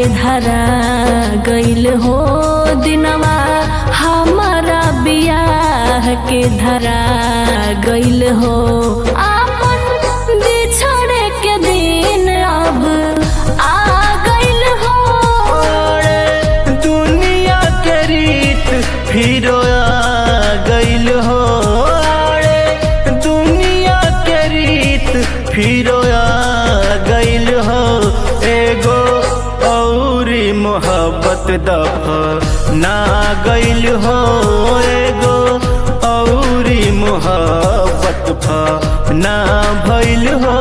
धरा गइल हो दिनवा हमारा बियाह के धरा गइल हो आपन बिछड़े के दिन अब आ गइल हो अरे दुनिया के रीत फिर आ गइल हो अरे दुनिया के रीत फिर आ गइल हो एगो औरी मोहब्बत दफ ना गइल हो एगो औरी मोहब्बत फ ना भइल हो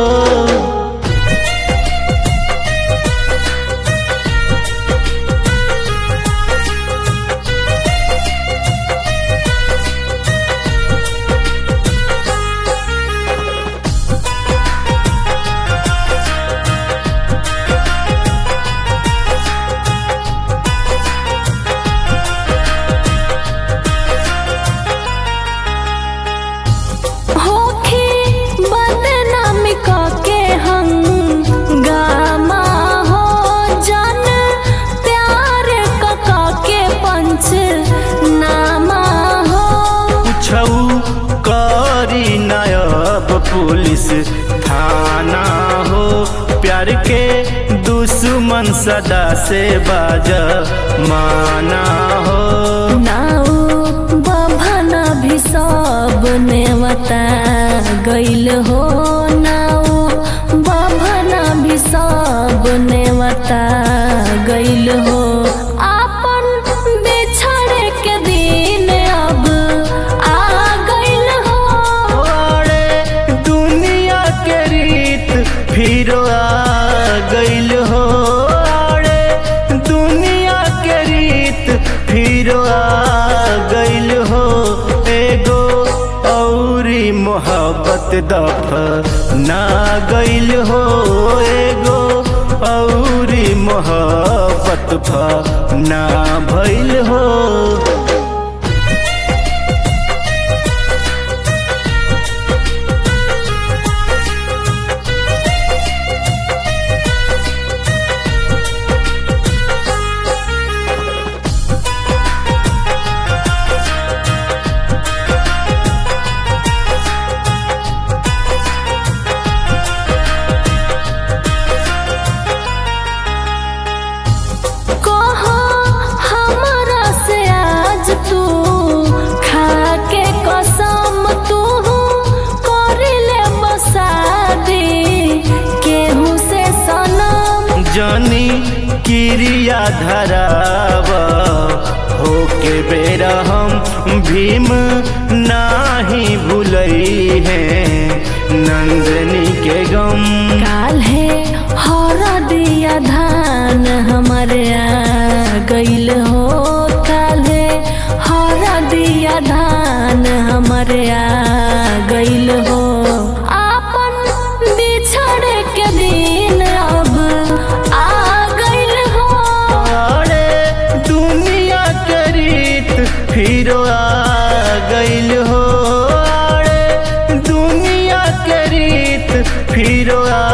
होखी बदनामी के हम गामा हो जन प्यार कका के पंच नामा हो छऊ करी नायब पुलिस थाना हो प्यार के दुश्मन सदा से बाज माना हो नाउ बभना भी सब नेवता गइल हो नाउ बभना भी सब नेवता गइल हो आपन बिछड़े के दिन अब आ गइल हो अरे दुनिया के रीत फिर आ गइल हो अरे दुनिया के रीत फिर आ गइल हो एगो औरी मोहब्बत दफ ना गइल हो एगो औरी मोहब्बत फ ना भइल हो कहो हमरा से आज तू खा के कसम तू करिले बसादी केहू से सनम जानी क्रिया धराव होके बेरा हम भीम नाही भूलई है नंदनी के गम काल है हर दिया धान हमारे आ गइल हो काल है हर दिया धान हमारे आ गइल हो आपन बिछड़े के दिन अब आ गइल हो अरे दुनिया के रीत फिर आ गइल हो अरे दुनिया के रीत फिर आ